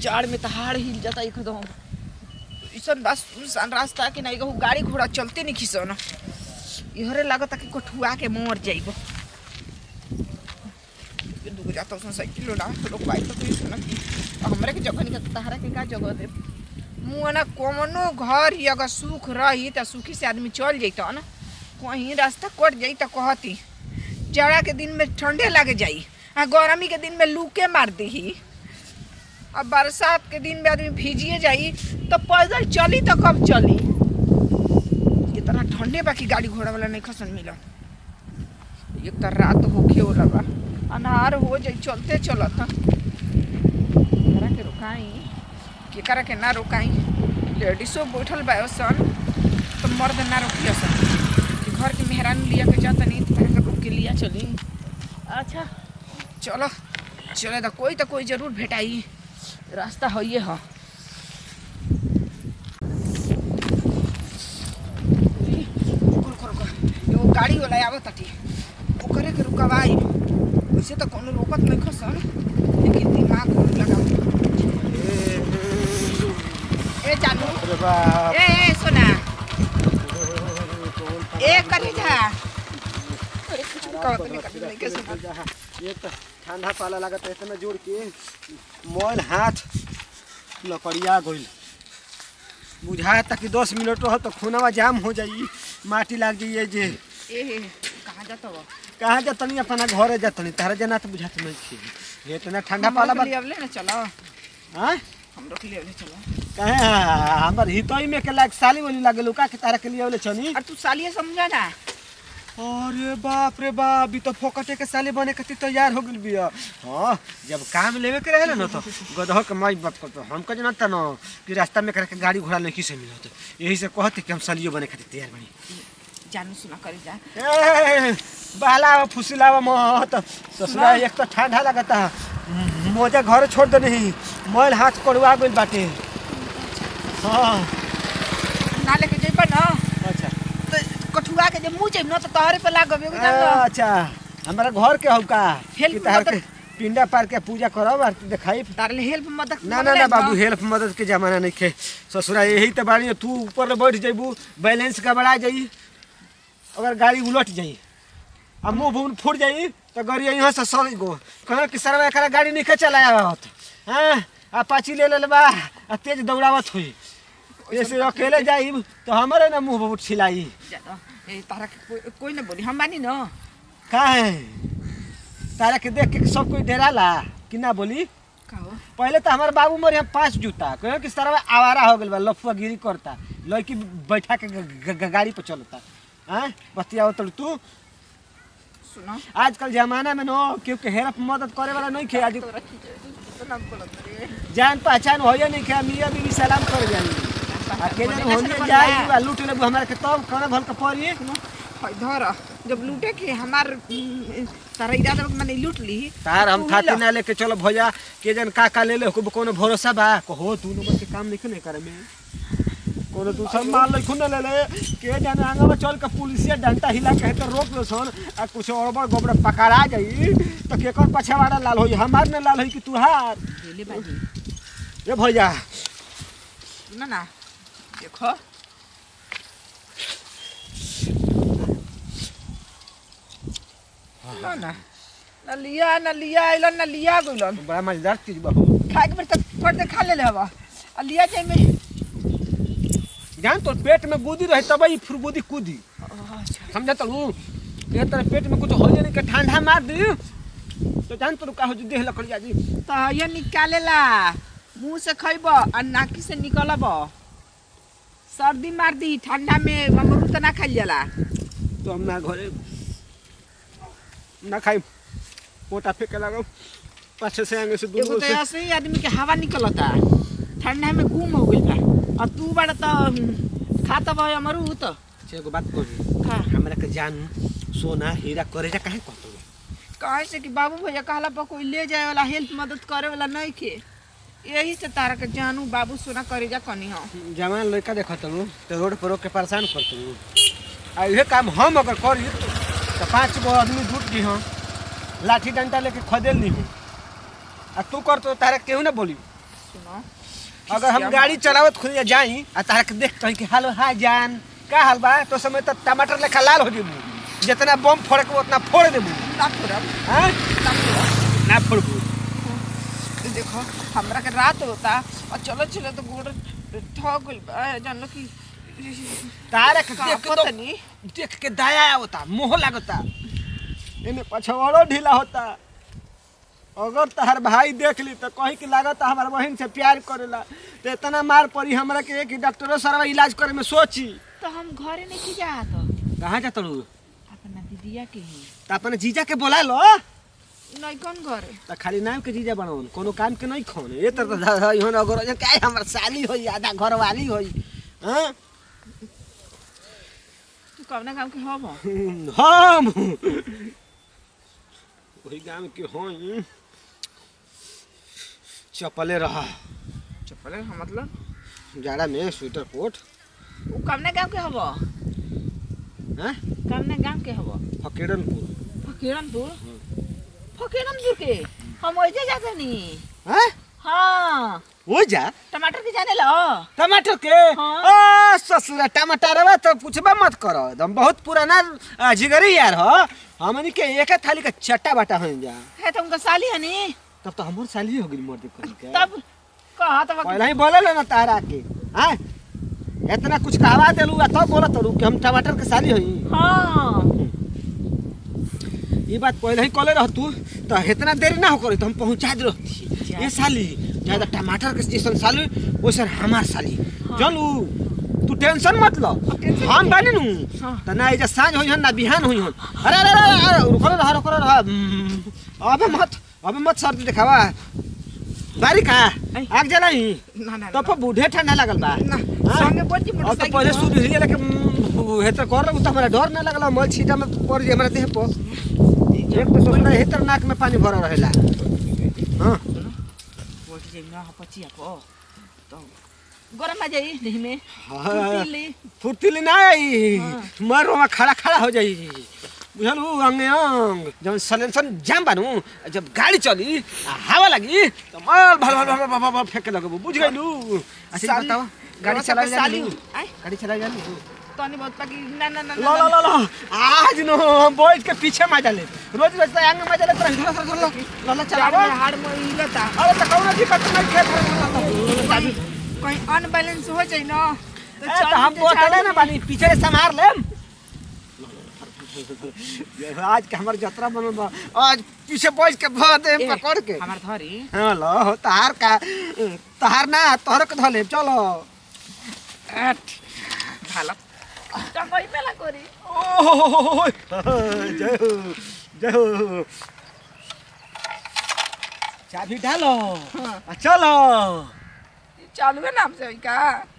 जाड़ में तहाड़ हिल जाता एकदम ऐसा बस सुनसान रास्ता कि नहीं कहूँ गाड़ी घोड़ा चलते नहीं खिसन इहरे लागता कि कठुआ के मर जाइब दूगो जाता उसमें साइकिल ना लोग बाइक तो कोई सुना हमरे के जगह नहीं तहरा के का जगह दे मुँह ना कौनो घर ही अगर सुख रही तो सुखी से आदमी चल जैता ना कहीं रास्ता कट जाई तो कहती जाड़ा के दिन में ठंडे लग जाई आ गर्मी के दिन में लूके मार दी अब बरसात के दिन में आदमी भीजिए जाई तो पैदल चली तो कब चली इतना ठंडे बाकी गाड़ी घोड़ा वाला नहीं खसन मिला एक तो रात होखे वाला बा अनार हो जाई चलते चलत केकरा के रुकाई केकरा के ना रुकाई लेडीसो बैठल बा सन तो मर्द ना रोकिया सन कि घर के मेहरान लिया के जाता नहीं तो के रुक के लिया चली अच्छा चलो चले तो कोई तो कोई जरूर भेटाई रास्ता है ये है एगो गाड़ी वाला आवत ताटी ओकरे के रुकवाई वैसे तो कोनो रोकत नहीं खसन लेकिन दिमाग बहुत लगाओ ए जानू अरे बाप ए ए सोना ए करे जा अरे कुछ भी कहत नहीं करत नहीं कैसे एक तो ठंडा पाला लागत है इतना जोर के मोल हाथ लकड़िया गइल बुझाया था कि दस मिनट रह तो खूनवा जाम हो जाई माटी लाग जाइए जे ए कहाँ जाता हो कहाँ जातनी अपना घरे जातनी तारा जना तो बुझात नहीं थी ये इतना ठंडा पाला बा ले अब ले ना चलो हाँ हम लोग ले ले चलो कहे हमार हितोई में के लाग साली बोली लागल का के तारा के लिए बोले छनी और तू सालिए समझा ना अरे बाप रे बाप अभी तो फोकटे के साले बने खातिर तैयार हो गइल बिया हाँ जब काम लेवे के रहेला न तो गदह के माई बाप को तो हम कह जानता न कि रास्ता में करके गाड़ी घोड़ा नहीं से मिलत यही से कहते कि हम सालियो बने खातिर तैयार बनी जानू सुना करे जा ए, बहलावा फुसिलावा मत ससुरा एक तो ठंडा लगता है मोजा घर छोड़ दे नहीं मोल हाथ कड़वा गइल बाटे हाँ ना लेके जेबा ना अच्छा तो कठुआ के जे मुंह जेब ना तो तोहरे पे लागब एगो जान लो अच्छा हमारा घर के हौ का हेल्प कि तहार मदद- के पिंडा पार के पूजा करब और देखाई तारे ले हेल्प मदद ना ना ना बाबू हेल्प मदद के जमाना नहीं खे ससुरा यही तो बाड़ी तू ऊपर ले बैठ जइबू बैलेंस गड़बड़ा जाई अगर गाड़ी उलट जाई आ मुंह भून फूट जाई तो गाड़ी यहाँ से सड़ गो कहे कि सर एकरा गाड़ी नहीं के चलाया होत हाँ अपाची ले ले बा आ तेज दौड़ावत हुई ऐसे अकेले जाई तो हमारे ना मुंह बहुत छिलाई ए तारा के कोई, कोई ना बोली हम मानी ना का है तारा के देख के सब कोई डराला कि ना बोली का हो पहले तो हमारे बाबू मोरे यहाँ पांच जूता कहे कि सारा आवारा हो गल बा लफुआ गिरी करता लड़की बैठा के ग- ग- ग- गाड़ी पर चलता हाँ बतिया तो तू सुनो आजकल जमाना में नो क्योंकि हेल्प मदद करे वाला नहीं खे आज तोरा की तो ना बोलत रे जान पहचान हो नहीं खे मियाँ बीवी सलाम कर जाई आ के जन होने जाई बा लूट लेबू हमारे के तब कौन भल के पड़ी हाय धर जब लूटे के हमार उम, तारा इरादा में मैंने लूट ली तार हम तू थाती हिला। ना लेके चलो भैया के जन का का ले ले को कोनो भरोसा बा कहो तू नंबर के काम नहीं करे में कोनो दूसर माल नहीं खुन ले ले के जाने आगे में चल के पुलिसिया डंटा हिला के तो रोक लो सन आ कुछ अड़बड़ गबड़ पकड़ा जाई तो केकर पछवाड़ा लाल होई हमार ने लाल होई कि तुहार ले बाजी ए भैया सुना ना देखो ना ना ना लिया ना लिया आइलन ना लिया गइलन बड़ा मजेदार चीज बा हो खाए के बेर तक थोड़ी देर खा ले ले हवा आ लिया जाए में जान तो पेट में गुदी रहे तब ही फुरबुदी कूदी अच्छा समझा तो ये तेरे पेट में कुछ हो जाए नहीं के ठंडा मार दी तो जान तो का हो जी देह लकड़िया जी तो ये निकालेला मुंह से खइब आ नाकी से निकलब सर्दी मार दी ठंडा में अमरूद तो ना खाइल जाला तो हम ना घरे ना खाई मोटा फेंके लगो पाछे से आगे से एगो दूर तो से ऐसे ही आदमी के हवा निकलता ठंडा में गुम हो गइल बा और तू बड़ा तो खाता बा अमरूद तो अच्छा, एगो बात कही खा हमरा के जान सोना हीरा करे जा काहे कहतो कहे से कि बाबू भैया कहला पर कोई ले जाए वाला हेल्प मदद करे वाला नहीं के यही से तारा के जानू बाबू सोना करे जा कनी हो जवान लड़का देखत हूँ तो रोड पर रोक के परेशान करते हूँ आ इहे काम हम अगर करी तो पाँच गो आदमी जुट जी हम लाठी डंडा लेके खदेल दी हूँ आ तू कर तो तारा केहू ना बोली सुनो अगर हम गाड़ी चलावत खुद जाई आ तारा के देख कहीं कि हेलो हाय जान का हाल बा तो समय तक टमाटर लेखा लाल हो जेबू जितना बम फोड़े के उतना फोड़ देबू ना फोड़ब हैं ना फोड़ब ना फोड़बू देखो हमरा के रात होता और चलो चलो तो गोड़ थक गइल बा जानो कि तारा के का देख के पता तो नहीं देख के दया आवता मोह लागता इने पछवाड़ो ढीला होता अगर तहर भाई देख ली तो कहीं के लागत हमार बहन से प्यार करेला तो इतना मार पड़ी हमरा के एक डॉक्टरो सरवा इलाज करे में सोची तो हम घरे नहीं की जात कहाँ जात रू अपना दीदिया के ही तो अपने जीजा के बोला लो नहीं कौन घरे तो खाली नाम के जीजा बनाओ कोनो काम के नहीं खोन ये तो इहन अगर क्या हमर साली होई आधा घर वाली होई हाँ तू कवना काम के हम हम वही गांव के होई चपले रहा चप्पल हम मतलब जाड़ा में स्वेटर कोट वो कवना गांव के हब हैं कवना गांव के हब फकीरनपुर फकीरनपुर फकीरनपुर के हम ओइजे जाते नी हैं हाँ हो जा टमाटर के जाने लो टमाटर के हाँ। ओ ससुरा टमाटर बा तो पूछबा मत करो एकदम बहुत पुराना आ, जिगरी यार हो हमनी के एक थाली का चट्टा बाटा हो जा है तो उनका साली है नी तब तो हमर साली हो गई मर्द कहीं के तब कहा तो पहले ही बोले ना तारा के हैं इतना कुछ कहवा देलू आ तब बोलत रहू कि हम टमाटर के साली होई हाँ ये बात पहले ही कॉले रह तू तो इतना देरी ना हो करे तो हम पहुंचा दे रहती ये साली ज्यादा टमाटर के जैसन साली वैसन हमार साली हाँ। चलू तू टेंशन मत लो टेंशन हम बानी नु हाँ। त ना एजा साँझ होई हन ना बिहान होई हन अरे अरे अरे अरे रुको रह रुको रह हम्म, अबे मत अबे मत सर्दी देखावा बारी का आई। आग जलाई ना ना तो पर बूढ़े ठंडा लगल बा ना हाँ? संगे बोल जी अब तो मोटरसाइकिल पहले पर। शुरू हिलिया लेके हेतर कर रहा हमरा डर ना लगला मल छीटा में पड़ जे हमरा देह पर एक तो सोचना हेतर नाक में पानी भरा रहेला हां बोल जी ना पचिया को तो गरम आ जाई देह में हाँ। फुर्तीली। फुर्तीली ना आई हाँ। मर वहाँ खड़ा खड़ा हो जाई बुझलू अंगे अंग जब सलेंसन जाम बानू जब गाड़ी चली आ हवा लगी तो मल भल भल भल भल भल फेंके लगबू बुझ गइलू अच्छा साली- बताओ गाड़ी गरम चला सबके साली जानी आय गाड़ी चला जानी तनी बहुत पाकी ना ना ना लो लो लो लो आज नो हम बैठ के पीछे मजा ले रोज रोज तो आगे मजा ले तो चलो चलो चलो लो लो चार चलाओ में हाड़ में हिलता अरे तो कौन दिक्कत नहीं खेत कहीं कहीं अनबैलेंस हो जाई ना तो ए, चल तो हम के बोतले झाड़ू ना में- बानी पीछे से संभार लेम आज के हमार जतरा बनल बा आज पीछे बैठ के भर दे ए, पकड़ के हमार धरी हाँ लो हो तहार का तहार ना तोहर के धले चलो एट भाला टंगई पेला करी ओह जय हो जय हो चाबी डालो हाँ। आ, चलो चालू है नाम से होई का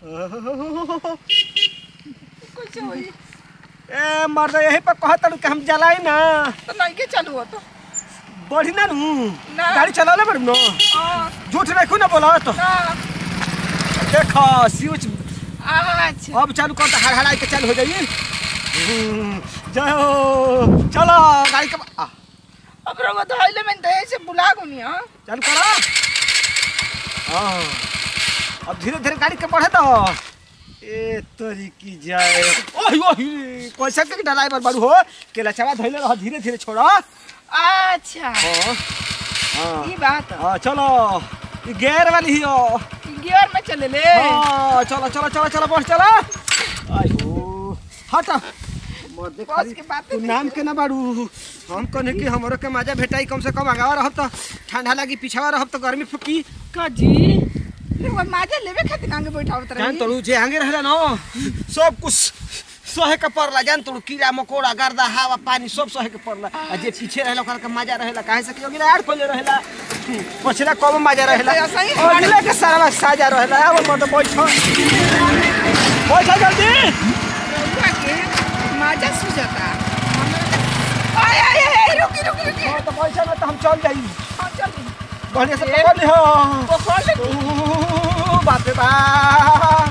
कुछ होई ए मर्द यही पर कहत कि हम जलाई ना तो नहीं के चालू हो तो बढ़ी ना नू ना। गाड़ी चलाले बड़ी नो हाँ झूठ नहीं क्यों ना बोला तो ना देखो स्विच अच्छा अब चालू कर हड़ हड़ाई के चालू हो जाइए हम्म, जय हो चलो गाड़ी के आ, अब रंग तो हाइले में दे से बुला गुनी हां चालू करो हाँ अब धीरे धीरे गाड़ी के बढ़े दो ए तोरी की जाए ओही ओही कैसे के ड्राइवर बाड़ू हो केला चावा धइले रह धीरे धीरे छोड़ो अच्छा हाँ हाँ ये बात है। हाँ चलो ये गेयर वाली ही हो गियर में चले ले हाँ, चलो चलो चलो चलो बढ़ चलो आयो हट मर्दे बस खाली के बात तू नाम के ना बाड़ू हम कहने कि हमरो के मजा भेटाई कम से कम आगावा रहब तो ठंडा लागी पिछावा रहब तो गर्मी फुकी का जी वो माजे लेवे खातिर आगे बैठावत जान रही तोड़ू जे आगे रहला न सब कुछ सहे के पड़ला जान तोड़ू कीड़ा मकोड़ा गर्दा हवा पानी सब सहे के पड़ला आ जे पीछे रहला ओकरा के मजा रहेला काहे से कि अगला यार खोले रहेला पछला कम मजा रहेला तो ऐसा ही और अगला के सारा साजा रहेला अब मत बैठ बैठ जल्दी रउआ के माजा सुझता आय आय आय रुकी रुकी रुकी हाँ, तो बैठ ना तो हम चल जाई हाँ चल बढ़िया से पकड़ ली हो पकड़ ले ओ, बाप रे बाप